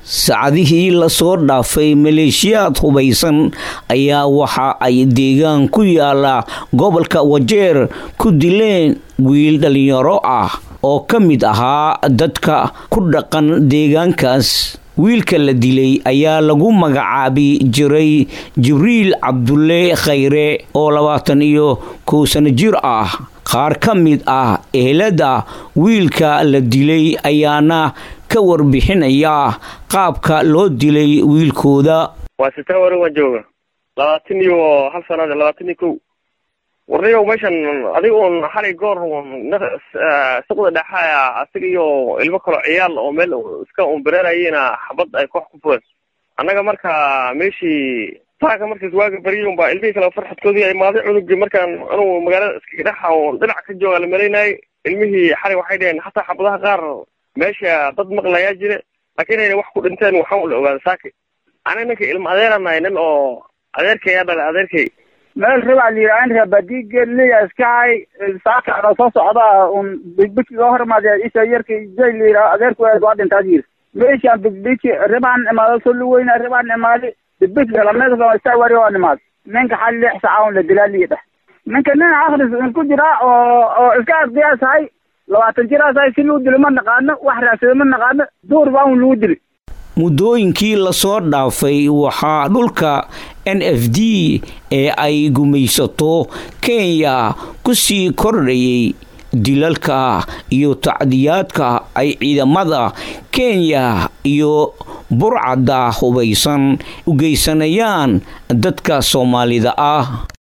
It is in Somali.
saacadihii lasoo dhaafay maleeshiyaad hubaysan ayaa waxa ay deegaan ku yaala gobolka wajeer ku dileen wiil dhalinyaro ah oo ka mid ahaa dadka ku dhaqan deegaankaas wiilka la dilay ayaa lagu magacaabi jiray jibriil cabdulle khayre oo labaatan iyo kow sano jir ah qaar ka mid ah ehelada wiilka la dilay ayaana ka warbixinaya qaabka loo dilay wiilkooda waa sitaa warin waan jooga labaatan iyo hal sanad labaatan iyo kow warniyow meeshan adiga un xalay goor suqda dhexaya asiga iyo ilmo kaloo ciyaal oo meel iska unbareerayena xabad ay koox ku fureen annaga marka meeshii taaka markaas waaga bariyay unbaa ilmihii kale farxadkoodii ay imaaday cunugii markaan anugu magaalada iskaga dhexa oo dhinac ka jooga la malaynayay ilmihii xalay waxay dhaheen hataa xabadaha qaar meesha dad maqlayaa jire laakiin inayna wax ku dhinteen waxaan ula ogaada saaki aniga ninka ilma adeeranahay nin oo adeerkay aa dhalay adeerkay meel rabaa la yidhaha in rabadiigeliya iskahay saaka ano soo socda un bigbiki ga hormaadee isha yarka jay la yidhaha adeerku waa dhintaad yiri meeshaan bigbiki ribaan imaado solu weyna ribaan imaadi bigbiki lameedka istaa wari oo imaad ninka xal lix saca un la dilaa liidha ninka nin akris ku jira oo oo iska ardiyaasahay labaatan jiraasahay si luu dilo ma naqaano wax raadsado ma naqaano duur baa un lagu dili muddooyinkii lasoo dhaafay waxaa dhulka n f d ee ay gumaysato kenya ku sii kordhayay dilalka iyo tacdiyaadka ay ciidamada kenya iyo burcadda hubaysan u geysanayaan dadka soomaalida ah